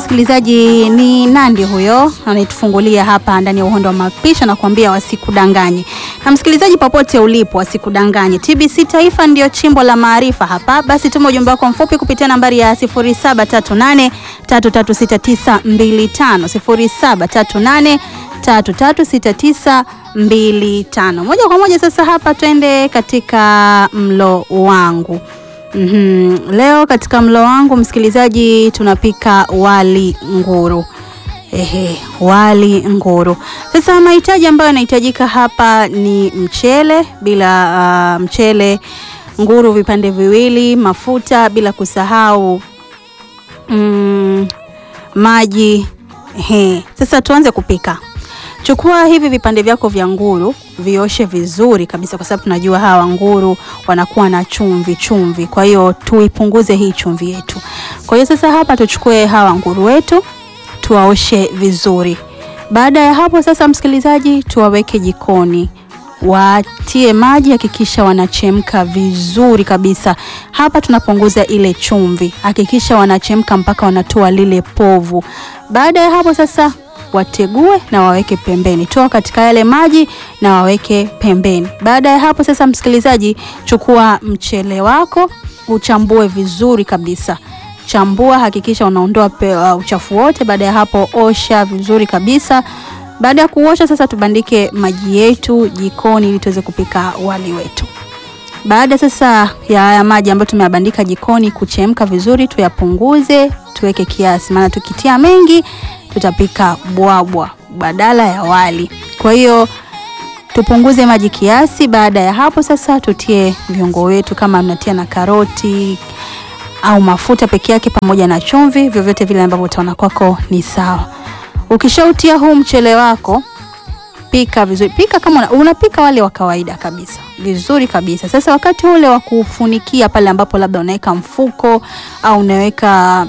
msikilizaji, ni Nandi huyo anayetufungulia hapa ndani ya uhondo wa mapishi na kuambia wasikudanganye. Na msikilizaji, popote ulipo, wasikudanganye. TBC Taifa ndio chimbo la maarifa hapa. Basi tuma ujumbe wako mfupi kupitia nambari ya 0738 336925 0738 336925. Moja kwa moja sasa hapa twende katika mlo wangu. Mm-hmm. Leo katika mlo wangu msikilizaji, tunapika wali nguru. Ehe, wali nguru. Sasa mahitaji ambayo yanahitajika hapa ni mchele, bila uh, mchele, nguru vipande viwili, mafuta, bila kusahau mm, maji. Ehe. Sasa tuanze kupika. Chukua hivi vipande vyako vya nguru, vioshe vizuri kabisa, kwa sababu tunajua hawa nguru wanakuwa na chumvi chumvi, kwa hiyo tuipunguze hii chumvi yetu. Kwa hiyo sasa hapa tuchukue hawa nguru wetu tuwaoshe vizuri. Baada ya hapo sasa, msikilizaji, tuwaweke jikoni watie maji, hakikisha wanachemka vizuri kabisa. Hapa tunapunguza ile chumvi, hakikisha wanachemka mpaka wanatoa lile povu. Baada ya hapo sasa wategue na waweke pembeni, toa katika yale maji na waweke pembeni. Baada ya hapo sasa, msikilizaji, chukua mchele wako uchambue vizuri kabisa. Chambua, hakikisha unaondoa uh, uchafu wote. Baada ya hapo, osha vizuri kabisa. Baada ya kuosha sasa, tubandike maji yetu jikoni ili tuweze kupika wali wetu. Baada sasa ya haya maji ambayo tumeyabandika jikoni kuchemka vizuri, tuyapunguze, tuweke kiasi, maana tukitia mengi tutapika bwabwa badala ya wali. Kwa hiyo tupunguze maji kiasi. Baada ya hapo sasa, tutie viungo wetu, kama mnatia na karoti au mafuta peke yake pamoja na chumvi, vyovyote vile ambavyo utaona kwako ni sawa. Ukishautia huu mchele wako, pika vizuri, pika kama unapika wale wa kawaida kabisa, vizuri kabisa. Sasa wakati ule wa kufunikia, pale ambapo labda unaweka mfuko au unaweka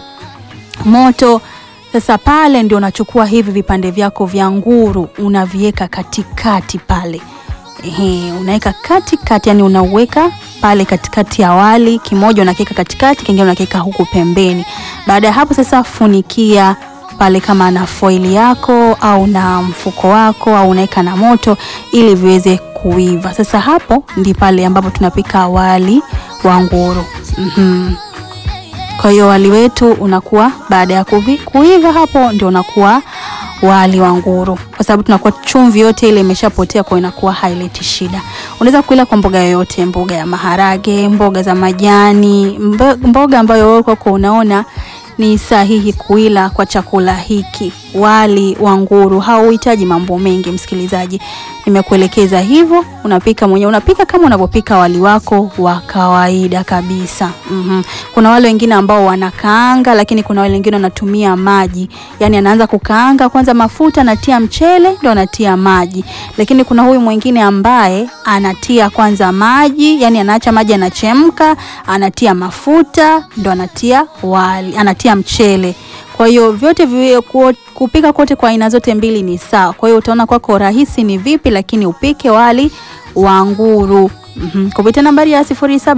moto sasa pale ndio unachukua hivi vipande vyako vya nguru unaviweka katikati pale. Ehe, unaweka katikati, yani unauweka pale katikati ya wali, kimoja unakiweka katikati, kingine unakiweka huku pembeni. Baada ya hapo sasa funikia pale kama na foili yako au na mfuko wako au unaweka na moto ili viweze kuiva. Sasa hapo ndi pale ambapo tunapika wali wa nguru. Mhm. Kwa hiyo wali wetu unakuwa baada ya kuvi, kuiva hapo ndio unakuwa wali wa nguru, kwa sababu tunakuwa chumvi yote ile imeshapotea, kwa inakuwa haileti shida. Unaweza kuila kwa mboga yoyote, mboga ya maharage, mboga za majani, mboga ambayo wewe kwako unaona ni sahihi kuila kwa chakula hiki. Wali wa nguru hauhitaji mambo mengi, msikilizaji, nimekuelekeza hivyo. Unapika mwenyewe, unapika kama unavyopika wali wako wa kawaida kabisa. mm-hmm. Kuna wale wengine ambao wanakaanga, lakini kuna wale wengine wanatumia maji, yani anaanza kukaanga kwanza mafuta, anatia mchele ndo anatia maji. Lakini kuna huyu mwingine ambaye anatia kwanza maji, yani anaacha maji anachemka, anatia mafuta ndo anatia wali, anatia mchele. Kwa hiyo vyote viwe kupika kote kwa aina zote mbili ni sawa. Kwa hiyo utaona kwako rahisi ni vipi, lakini upike wali wa nguru. Mm-hmm. Kupitia nambari ya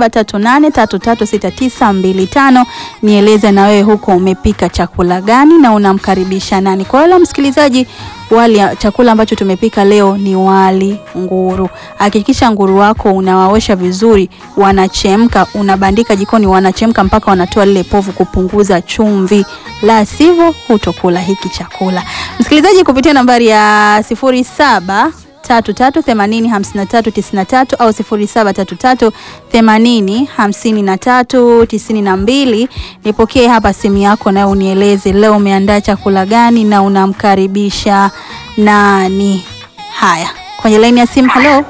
0738336925 nieleze na wewe huko umepika chakula gani na unamkaribisha nani. Kwa hiyo msikilizaji, wali chakula ambacho tumepika leo ni wali nguru. Hakikisha nguru wako unawaosha vizuri, wanachemka, unabandika jikoni, wanachemka mpaka wanatoa lile povu, kupunguza chumvi, la sivyo hutokula hiki chakula. Msikilizaji, kupitia nambari ya 07 tatu tatu themanini hamsini na tatu tisini na tatu au sifuri saba tatu tatu themanini hamsini na tatu tisini na mbili. Nipokee hapa simu yako na unieleze leo umeandaa chakula gani na unamkaribisha nani? Haya, kwenye laini ya simu. Halo,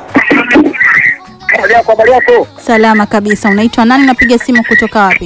salama kabisa. Unaitwa nani? Unapiga simu kutoka wapi?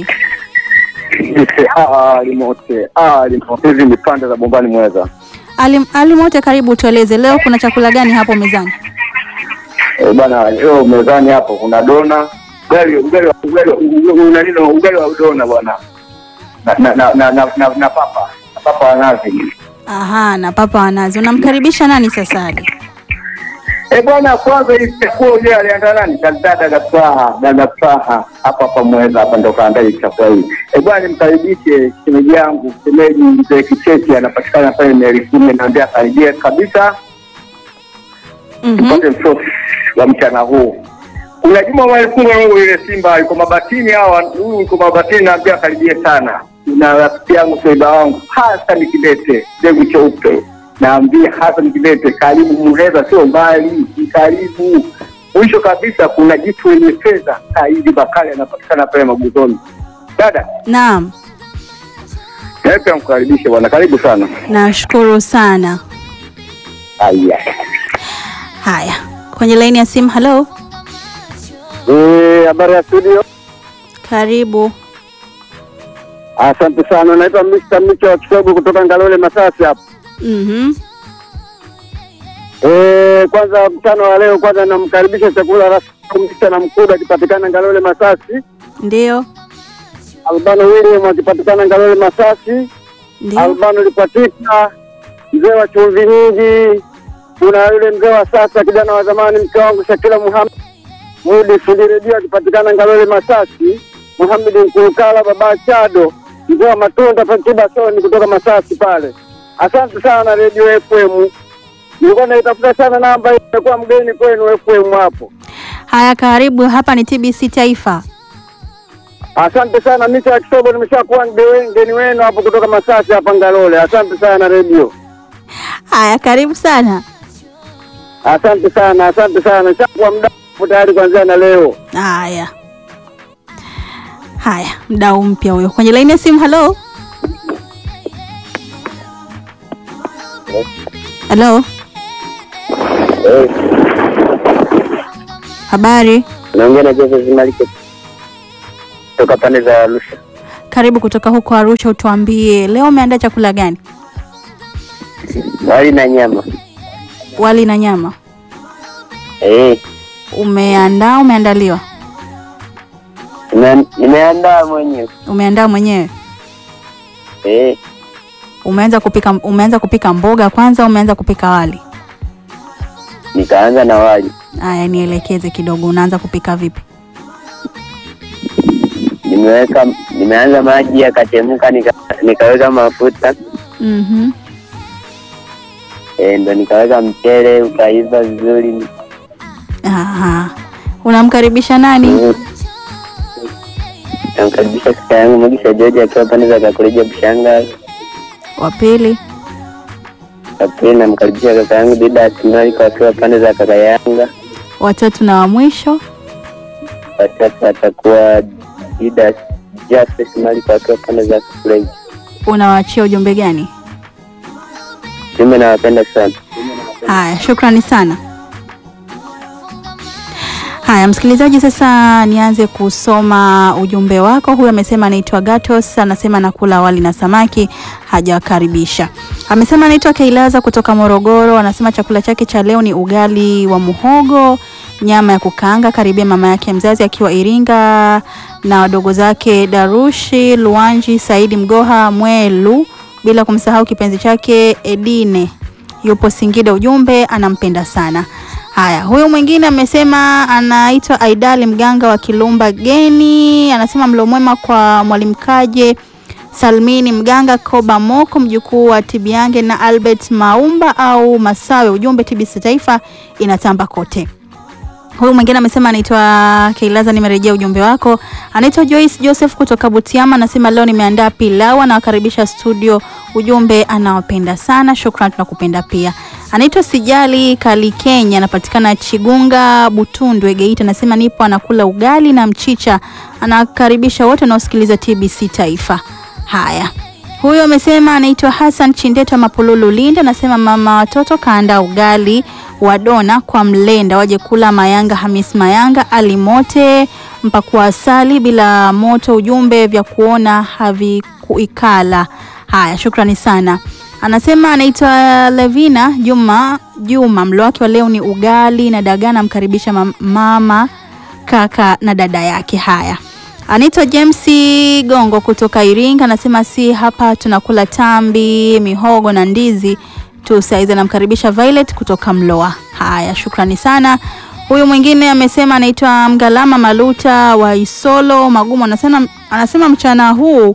Hizi ni pande za Bombani Mweza. Ali, Ali Mote, karibu. Tueleze leo kuna chakula gani hapo mezani? Eh, bwana leo mezani hapo kuna dona ugali ugali ugali una nini ugali wa dona bwana na na na na, na, na, na papa na papa wa nazi. Aha, na papa wa nazi. Unamkaribisha nani sasa Ali? Eh bwana, kwanza hii chakula uje aliandaa nani? Dada Gafaha, dada Gafaha hapa hapa Mweza hapa ndo kaandaa hii chakula hii. Eh bwana, nimkaribishe shemeji yangu, shemeji mzee Kichechi anapatikana pale mieli kumi, naambia karibia kabisa Mhm. tupate msosi wa mchana huu. Kuna Juma Mwalifunga huyu ile Simba yuko mabatini, hawa huyu yuko mabatini, naambia karibie sana. Na rafiki yangu soiba wangu Hassan Kidete, mbegu cheupe, naambia Hassan Kidete, karibu Muheza, sio mbali, ni karibu. Mwisho kabisa kuna jitu lenye fedha, Saidi Bakari anapatikana pale Maguzoni. Dada, Naam, nawe pia mkaribishe bwana, karibu sana. nashukuru sana. Haya. Haya, kwenye laini ya simu. Halo, Eh, habari ya studio? karibu. Asante sana, naitwa Mr. Micho wa Kisogo kutoka Ngalole Masasi hapa. Mhm. Eh, kwanza mchana wa leo kwanza namkaribisha chakula rasmi Mr. na Mkuda akipatikana Ngalole Masasi, Ndio, Albano William akipatikana Ngalole Masasi, ndio. Albano Lipatika, mzee wa chumvi nyingi, kuna yule mzee wa sasa kijana wa zamani mke wangu Shakila Muhammad Mudi fundi redio akipatikana Ngalole Masasi, Muhammad Nkulukala baba Chado, mzee wa matunda Fatiba Soni kutoka Masasi pale. Asante sana Radio FM. Nilikuwa naitafuta sana namba hii, nimekuwa mgeni kwenu FM hapo. Haya, karibu. Hapa ni TBC Taifa. Asante sana Micha ya Kisobo, nimeshakuwa mgeni mgeni wenu hapo kutoka Masasi hapa Ngalole. Asante sana radio. Haya, karibu sana. Asante sana, asante sana. Nishakuwa muda tayari kuanzia na leo. Haya, haya, mdau mpya huyo kwenye laini ya simu. Halo, halo, habari? Naongea na Joseph Malike kutoka pande za Arusha. Karibu kutoka huko Arusha. Utuambie leo umeandaa chakula gani? Wali na nyama. Wali na nyama. Eh, Umeandaa? Umeandaliwa? nime- nimeandaa mwenyewe. Umeandaa mwenyewe? Eh, Umeanza kupika? Umeanza kupika mboga kwanza? Umeanza kupika wali? nikaanza na wali. Haya, nielekeze kidogo, unaanza kupika vipi? Nimeweka nimeanza maji yakachemka, nika, nikaweka mafuta Mhm. eh, ndo nikaweka mchele ukaiva vizuri. Aha. Unamkaribisha nani? Mm. Namkaribisha kaka yangu Mugisha George akiwa pande za Kakuleja Bushanga. Wa pili. Wa pili namkaribisha kaka yangu Didas Maliko akiwa pande za kaka Yanga. Watatu na wa mwisho. Watatu atakuwa Didas Justice Maliko akiwa pande za Kakuleja. Unawaachia ujumbe gani? Mimi nawapenda sana. Haya, shukrani sana. Haya, msikilizaji, sasa nianze kusoma ujumbe wako. Huyu amesema anaitwa Gatos, anasema nakula wali na samaki, hajawakaribisha. Amesema anaitwa Keilaza kutoka Morogoro, anasema chakula chake cha leo ni ugali wa muhogo, nyama ya kukaanga, karibia mama yake mzazi akiwa Iringa na wadogo zake Darushi Luanji, Saidi Mgoha Mwelu, bila kumsahau kipenzi chake Edine yupo Singida. Ujumbe anampenda sana. Haya, huyu mwingine amesema anaitwa Aidali mganga wa Kilumba Geni, anasema mlo mwema kwa mwalimu Kaje Salmini Mganga Koba Moko mjukuu wa Tibiange na Albert Maumba au Masawe. Ujumbe TBC Taifa inatamba kote. Huyu mwingine amesema anaitwa Keilaza, nimerejea ujumbe wako. Anaitwa Joyce Joseph kutoka Butiama, anasema leo nimeandaa pilau, anawakaribisha studio. Ujumbe anawapenda sana, shukrani, tunakupenda pia. Anaitwa Sijali Kali Kenya, anapatikana Chigunga Butundwe Geita, anasema nipo anakula ugali na mchicha, anakaribisha wote wanaosikiliza TBC Taifa. Haya, huyo amesema anaitwa Hassan Chindeta Mapululu Linda, anasema mama watoto kaandaa ugali wa dona kwa mlenda, waje kula Mayanga Hamis Mayanga alimote mpakua asali bila moto. Ujumbe vya kuona havikuikala. Haya, shukrani sana. Anasema anaitwa Levina Juma Juma, mlo wake wa leo ni ugali na dagaa, namkaribisha mam- mama kaka na dada yake. Haya, anaitwa James Gongo kutoka Iringa, anasema si hapa tunakula tambi, mihogo na ndizi tu saizi. Anamkaribisha Violet kutoka Mloa. Haya, shukrani sana. Huyu mwingine amesema anaitwa Mgalama Maluta wa Isolo Magumu, anasema, anasema mchana huu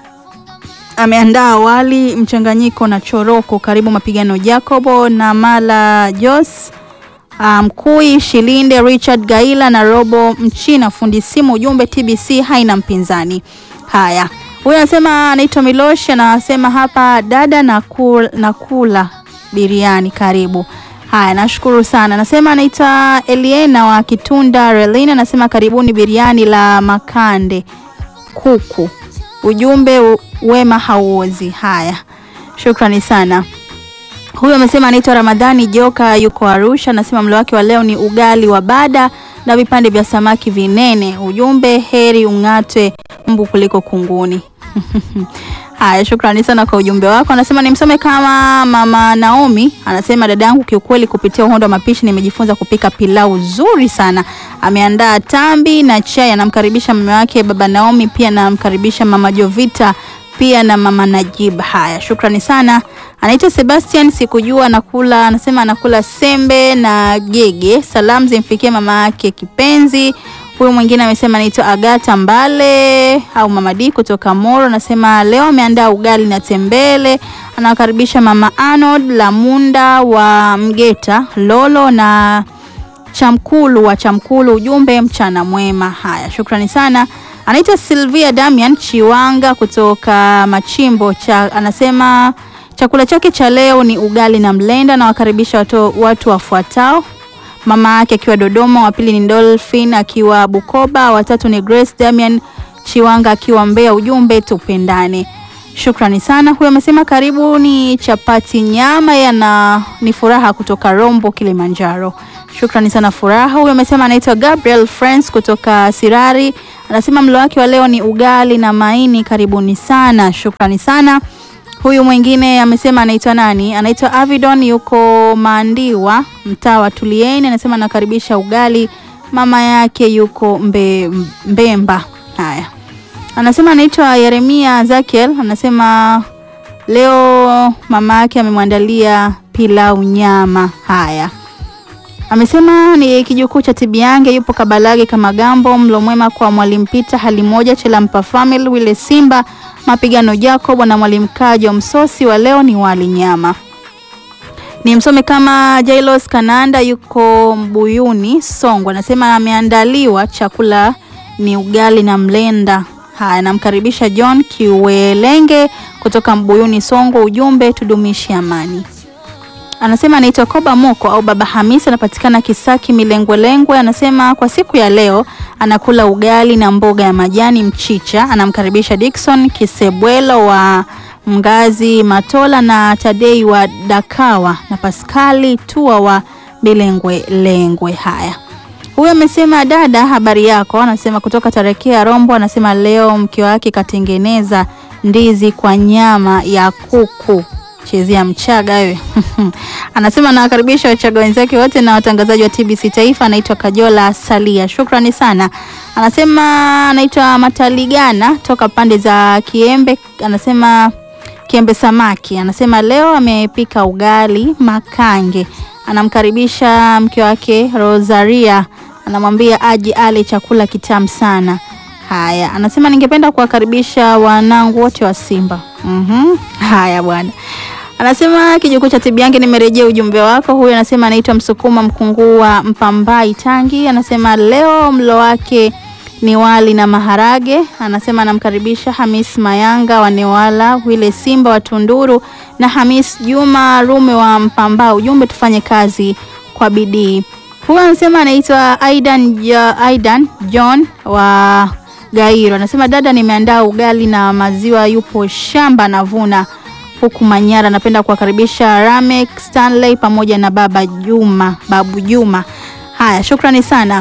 ameandaa wali mchanganyiko na choroko. Karibu mapigano Jacobo na Mala Jos Mkui um, Shilinde Richard Gaila na Robo Mchina fundi simu. Ujumbe TBC haina mpinzani. Haya, huyu anasema anaitwa Milosh, anasema hapa dada na kula, na kula biriani karibu. Haya, nashukuru sana. Anasema anaitwa Eliena wa Kitunda Relina, anasema karibuni biriani la makande kuku. Ujumbe wema hauozi. Haya, shukrani sana. Huyu amesema anaitwa Ramadhani Joka, yuko Arusha, anasema mlo wake wa leo ni ugali wa bada na vipande vya samaki vinene. Ujumbe heri ung'atwe mbu kuliko kunguni. Haya, shukrani sana kwa ujumbe wako. Anasema nimsome kama mama Naomi, anasema dada yangu, kiukweli kupitia uhondo wa mapishi nimejifunza kupika pilau zuri sana. Ameandaa tambi na chai, anamkaribisha mume wake baba Naomi, pia anamkaribisha mama Jovita pia na mama Najib. Haya, shukrani sana. Anaitwa Sebastian, sikujua anakula, anasema anakula sembe na gege. Salamu zimfikie mama yake kipenzi. Huyu mwingine amesema anaitwa Agata Mbale au mama D kutoka Moro, anasema leo ameandaa ugali na tembele. Anawakaribisha mama Arnold Lamunda wa Mgeta Lolo na Chamkulu wa Chamkulu. Ujumbe mchana mwema. Haya, shukrani sana. Anaitwa Sylvia Damian Chiwanga kutoka Machimbo cha, anasema chakula chake cha leo ni ugali na mlenda. Nawakaribisha watu, watu wafuatao mama yake akiwa Dodoma, wa pili ni Dolphin akiwa Bukoba, watatu ni Grace Damian Chiwanga akiwa Mbeya. Ujumbe tupendane. Shukrani sana. Huyo amesema karibu ni chapati nyama yana ni furaha kutoka Rombo Kilimanjaro. Shukrani sana Furaha. Huyo amesema anaitwa Gabriel Friends kutoka Sirari, anasema mlo wake wa leo ni ugali na maini. Karibuni sana. Shukrani sana. Huyu mwingine amesema anaitwa nani? Anaitwa Avidon, yuko Maandiwa, mtaa wa Tulieni. Anasema anakaribisha ugali, mama yake yuko mbe, Mbemba. Haya, anasema anaitwa Yeremia Zakiel, anasema leo mama yake amemwandalia pilau nyama. Haya, amesema ni kijukuu cha Tibiange, yupo Kabalage kama Gambo. Mlo mwema kwa Mwalimu Pita hali moja Chelampa Family Wile Simba Mapigano Jacob na Mwalimu Kajo. Msosi wa leo ni wali nyama. Ni msome kama Jailos Kananda yuko Mbuyuni Songwe, anasema ameandaliwa chakula ni ugali na mlenda. Haya, namkaribisha John Kiwelenge kutoka Mbuyuni Songwe. Ujumbe tudumishi amani. Anasema anaitwa Koba Moko au Baba Hamisi, anapatikana Kisaki Milengwelengwe. Anasema kwa siku ya leo anakula ugali na mboga ya majani mchicha. Anamkaribisha Dickson Kisebwelo wa Mgazi Matola na Tadei wa Dakawa na Paskali Tua wa Milengwe Lengwe. Haya, huyo amesema dada, habari yako? Anasema kutoka Tarekea Rombo. Anasema leo mke wake katengeneza ndizi kwa nyama ya kuku chezea Mchaga wewe. Anasema anawakaribisha Wachaga wenzake wote na watangazaji wa TBC Taifa. Anaitwa Kajola Salia, shukrani sana. Anasema anaitwa Mataligana toka pande za Kiembe, anasema Kiembe Samaki. Anasema leo amepika ugali makange. Anamkaribisha mke wake Rosaria, anamwambia aje ale chakula kitamu sana. Haya, anasema ningependa kuwakaribisha wanangu wote wa Simba. Mhm. Haya bwana. Anasema kijukuu cha Tibiange, nimerejea ujumbe wako. Huyu anasema anaitwa Msukuma Mkunguu wa Mpambai Tangi. Anasema leo mlo wake ni wali na maharage. Anasema anamkaribisha Hamis Mayanga wa Newala, Wile Simba wa Tunduru na Hamis Juma Rume wa Mpamba. Ujumbe tufanye kazi kwa bidii. Huyu anasema anaitwa Aidan, Aidan John wa Gairo. Anasema dada, nimeandaa ugali na maziwa, yupo shamba navuna huku Manyara. Napenda kuwakaribisha Ramek Stanley pamoja na baba Juma, babu Juma. Haya, shukrani sana.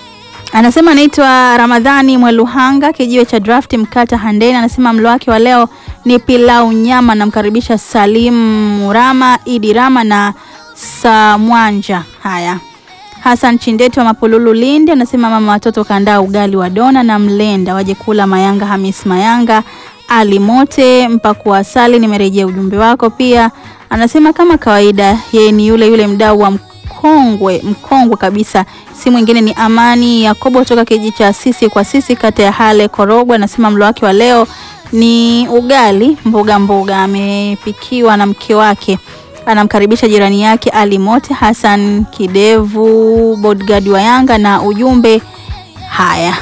Anasema anaitwa Ramadhani Mweluhanga, kijiwe cha draft Mkata Handeni. Anasema mlo wake wa leo ni pilau nyama. Namkaribisha Salim Murama, Idi Rama na Samwanja. Haya, Hassan Chindeti wa Mapululu Lindi anasema mama watoto kaandaa ugali wa dona na mlenda, waje kula Mayanga. Hamis Mayanga Ali Mote mpakua asali, nimerejea ujumbe wako pia. Anasema kama kawaida, yeye ni yule yule mdau wa mkongwe mkongwe kabisa, si mwingine ni Amani Yakobo kutoka kijiji cha sisi kwa sisi, kata ya Hale Korogwe. Anasema mlo wake wa leo ni ugali mboga mboga, amepikiwa na mke wake. Anamkaribisha jirani yake Ali Mote Hassan Kidevu, bodyguard wa Yanga na ujumbe haya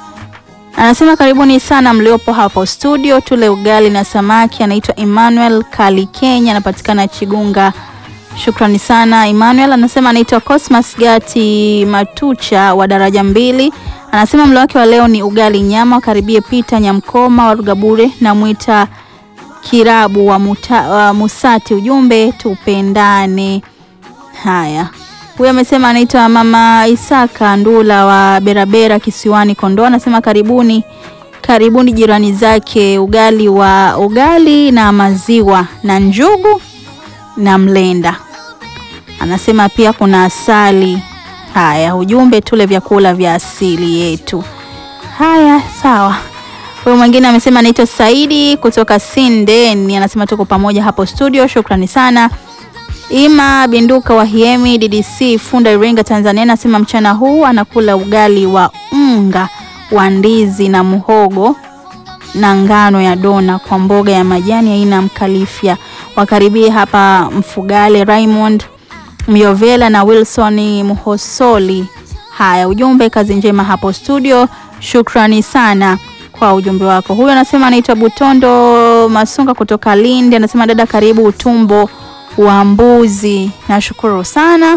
Anasema karibuni sana mliopo hapo studio, tule ugali na samaki. Anaitwa Emmanuel Kali Kenya, anapatikana Chigunga. Shukrani sana Emmanuel. Anasema anaitwa Cosmas Gati Matucha wa daraja mbili. Anasema mlo wake wa leo ni ugali nyama. Wakaribie Pita Nyamkoma wa Rugabure na Mwita Kirabu wa, muta, wa Musati. Ujumbe tupendane. Haya, huyu amesema anaitwa Mama Isaka Ndula wa Berabera Kisiwani Kondoa. Anasema karibuni, karibuni jirani zake, ugali wa ugali na maziwa na njugu na mlenda. Anasema pia kuna asali. Haya, ujumbe tule vyakula vya asili yetu. Haya, sawa. Huyu mwingine amesema anaitwa Saidi kutoka Sindeni. Anasema tuko pamoja hapo studio, shukrani sana. Ima Binduka wa Hiemi DDC Funda Iringa Tanzania anasema mchana huu anakula ugali wa unga wa ndizi na muhogo na ngano ya dona kwa mboga ya majani aina mkalifia. Wakaribie hapa Mfugale Raymond Myovela na Wilson Muhosoli. Haya, ujumbe kazi njema hapo studio. Shukrani sana kwa ujumbe wako. Huyu anasema anaitwa Butondo Masunga kutoka Lindi, anasema dada, karibu utumbo wa mbuzi. Nashukuru sana.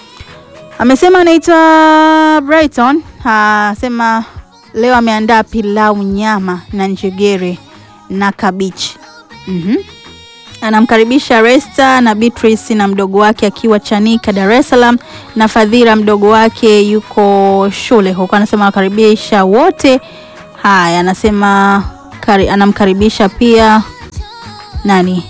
Amesema anaitwa Brighton, asema leo ameandaa pilau nyama na njegere na kabichi. mm-hmm. Anamkaribisha Resta na Beatrice na mdogo wake akiwa Chanika Dar es Salaam, na Fadhila mdogo wake yuko shule huko. Anasema anakaribisha wote. Haya, anasema kari, anamkaribisha pia nani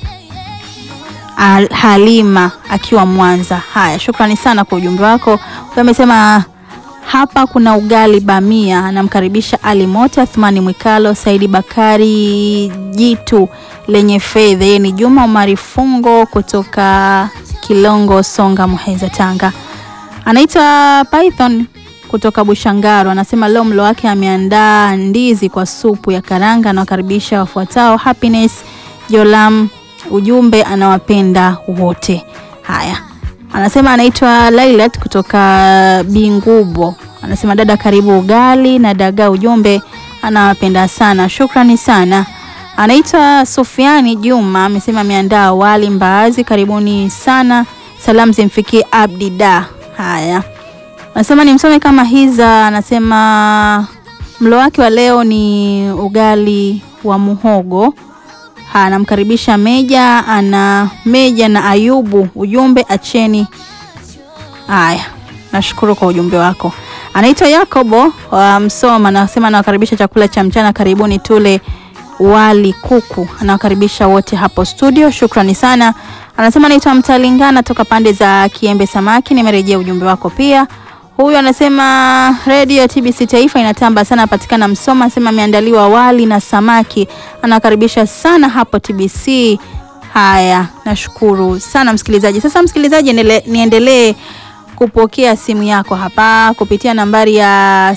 Al Halima akiwa Mwanza. Haya, shukrani sana kwa ujumbe wako. Huyo amesema hapa kuna ugali bamia. Anamkaribisha Ali Mote, Athmani Mwikalo, Saidi Bakari, Jitu lenye fedha. Yeye ni Juma Umari Fungo kutoka Kilongo, Songa, Muheza, Tanga. Anaitwa Python kutoka Bushangaro. Anasema leo mlo wake ameandaa ndizi kwa supu ya karanga. Anawakaribisha wafuatao: Happiness Jolam ujumbe anawapenda wote. Haya, anasema anaitwa Lailat kutoka Bingubo, anasema dada, karibu ugali na dagaa, ujumbe anawapenda sana. Shukrani sana. Anaitwa Sufiani Juma, amesema ameandaa wali mbaazi, karibuni sana. Salamu zimfikie Abdida. Haya, anasema ni msome kama hiza, anasema mlo wake wa leo ni ugali wa muhogo anamkaribisha Meja ana Meja na Ayubu, ujumbe acheni. Haya, nashukuru kwa ujumbe wako. Anaitwa Yakobo wa Msoma, anasema anawakaribisha chakula cha mchana, karibuni tule wali kuku. Anawakaribisha wote hapo studio, shukrani sana. Anasema anaitwa Mtalingana toka pande za Kiembe Samaki, nimerejea ujumbe wako pia. Huyu anasema redio TBC Taifa inatamba sana, patikana Msoma. Anasema ameandaliwa wali na samaki, anakaribisha sana hapo TBC. Haya, nashukuru sana msikilizaji. Sasa msikilizaji, niendelee kupokea simu yako hapa kupitia nambari ya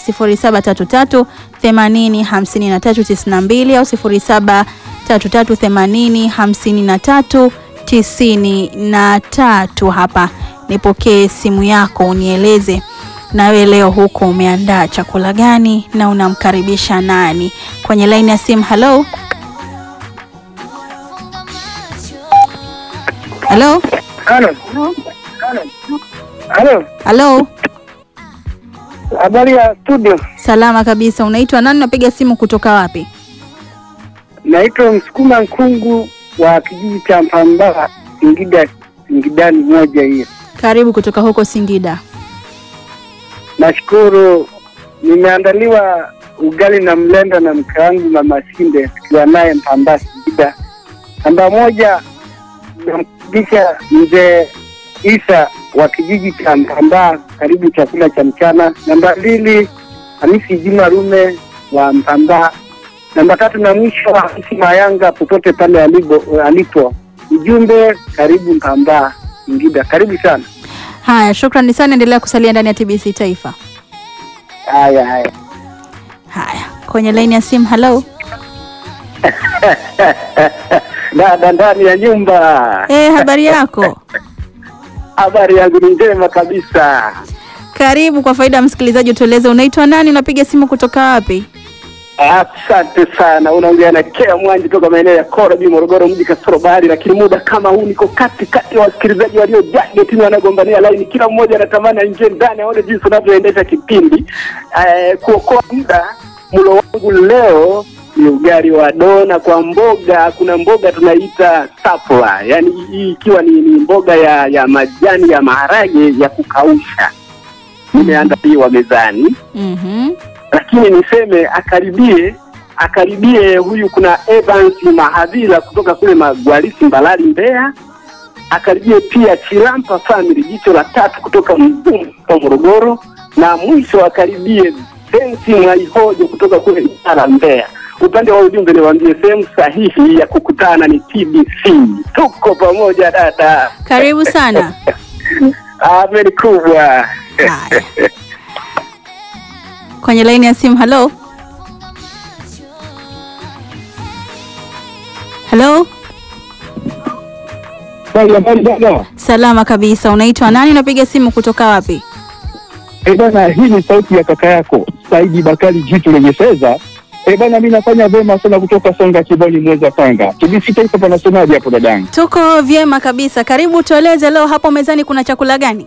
0733 80 53 92 au 0733 80 53 93. Hapa nipokee simu yako unieleze nawe leo huko umeandaa chakula gani na unamkaribisha nani kwenye laini ya simu? Halo, halo, Halo, halo. habari ya studio. Salama kabisa. Unaitwa nani? Unapiga simu kutoka wapi? Naitwa Msukuma Nkungu wa kijiji cha Mpambaa, Singida, Singidani moja hiyo. Karibu kutoka huko Singida. Nashukuru, nimeandaliwa ugali na mlenda na mke wangu mama Sinde, tukiwa naye Mpambaa Singida. Namba moja, namkaribisha mzee Isa wa kijiji cha Mpambaa, karibu chakula cha mchana. Namba mbili, Hamisi Juma Rume wa Mpambaa. Namba tatu na mwisho, Hamisi Mayanga popote pale alipo, alipo. Ujumbe, karibu Mpambaa Singida, karibu sana. Haya, shukrani sana, endelea kusalia ndani ya TBC Taifa. Haya haya. Haya, kwenye laini ya simu. Halo, Dada ndani ya nyumba, eh, habari yako? habari yangu ni njema kabisa. Karibu. Kwa faida ya msikilizaji, utueleze unaitwa nani, unapiga simu kutoka wapi? Asante sana, unaongea na Kea Mwanji toka maeneo ya Korobi, Morogoro mji kasoro bahari, lakini muda kama huu niko kati kati ya wasikilizaji waliojaa getini wanagombania laini, kila mmoja anatamani aingie ndani aone jinsi unavyoendesha kipindi. Eh, kuokoa muda, mlo wangu leo ni ugali wa dona kwa mboga. Kuna mboga tunaita sapla, yaani hii ikiwa ni, ni mboga ya ya majani ya maharage ya kukausha, imeandaliwa mezani Mhm. lakini niseme akaribie akaribie huyu kuna Evans Mahadhira kutoka kule Magwalisi Mbalali Mbeya, akaribie pia Chilampa Family jicho la tatu kutoka Mgumu kwa Morogoro, na mwisho akaribie Sensi Mwaihojo kutoka kule Mtara Mbeya. Upande wa ujumbe niwaambie sehemu sahihi ya kukutana ni TBC. Tuko pamoja dada, Karibu sana. ameni kubwa. Haya, kwenye laini ya simu. Halo, halo, Habari dada. salama kabisa. Unaitwa nani, unapiga simu kutoka wapi? Eh bana, hii ni sauti ya kaka yako Saidi Bakari jitu lenye fedha. Eh bana, mimi nafanya vema sana kutoka Songa Kiboni Mweza Tanga. TBC Taifa panasemaje hapo dadangu? Tuko vyema kabisa. Karibu, tueleze leo hapo mezani kuna chakula gani?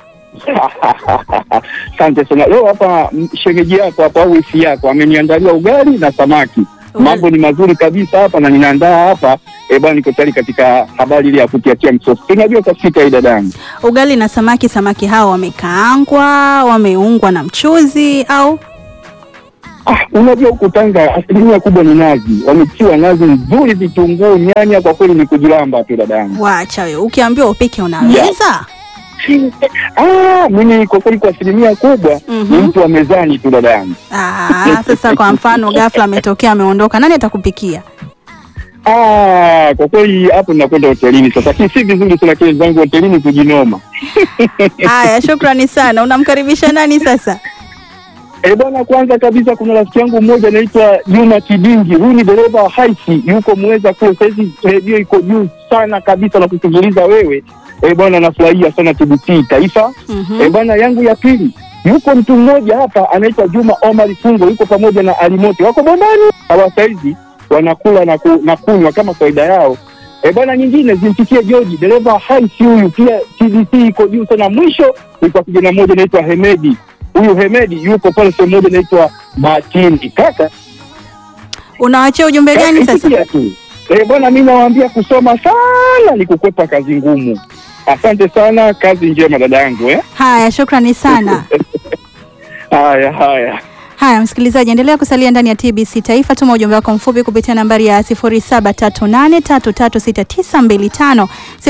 Asante sana. Leo hapa m- shemeji yako hapa au wifi yako ameniandalia ugali na samaki. Ugali. Mambo ni mazuri kabisa hapa na ninaandaa hapa. Eh bana, niko tayari katika habari ile ya kutiatia msosi. Unajua kafika hii dadangu. Ugali na samaki. Samaki hao wamekaangwa, wameungwa na mchuzi au? Ah, unajua huku Tanga asilimia kubwa ni nazi, wametiwa nazi nzuri, vitunguu, nyanya. Kwa kweli ni kujilamba tu dadangu. Wacha wewe, ukiambiwa upike unaweza? Ah, mimi kwa kweli kwa asilimia kubwa Mhm. ni mtu wa mezani tu dadangu. Ah, sasa kwa mfano ghafla ametokea ameondoka, nani atakupikia? Ah, kwa kweli hapo ninakwenda hotelini sasa, lakini si vizuri sana kile zangu hotelini kujinoma. Haya, shukrani sana. Unamkaribisha nani sasa? Eh bwana, kwanza kabisa kuna rafiki yangu mmoja anaitwa Juma Kidingi. Huyu ni dereva wa haisi, yuko Muheza kule. Saizi redio iko juu sana kabisa na kusikiliza wewe. Eh bwana, nafurahia sana TBC Taifa. Mhm. Eh bwana, yangu ya pili yuko mtu mmoja hapa anaitwa Juma Omar Fungo, yuko pamoja na Alimoti, wako bombani hawa saizi wanakula na, ku, na kunywa kama kawaida yao. Eh bwana, nyingine zimfikie George dereva wa haisi huyu, pia TBC iko juu sana. Mwisho ni kwa kijana mmoja anaitwa Hemedi. Huyu Hemedi yuko pale sehemu moja inaitwa Matindi. Kaka Unawachia ujumbe gani eh, sasa? sikia tu eh bwana, mimi nawaambia kusoma sana ni kukwepa kazi ngumu. Asante sana, kazi njema dada yangu eh. Haya, shukrani sana. Haya haya. Haya, msikilizaji, endelea kusalia ndani ya TBC Taifa. Tuma ujumbe wako mfupi kupitia nambari ya 0738336925,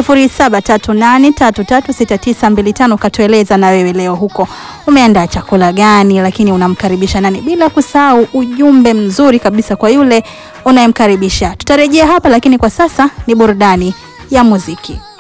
0738336925, ukatueleza na wewe leo huko umeandaa chakula gani, lakini unamkaribisha nani, bila kusahau ujumbe mzuri kabisa kwa yule unayemkaribisha. Tutarejea hapa, lakini kwa sasa ni burudani ya muziki.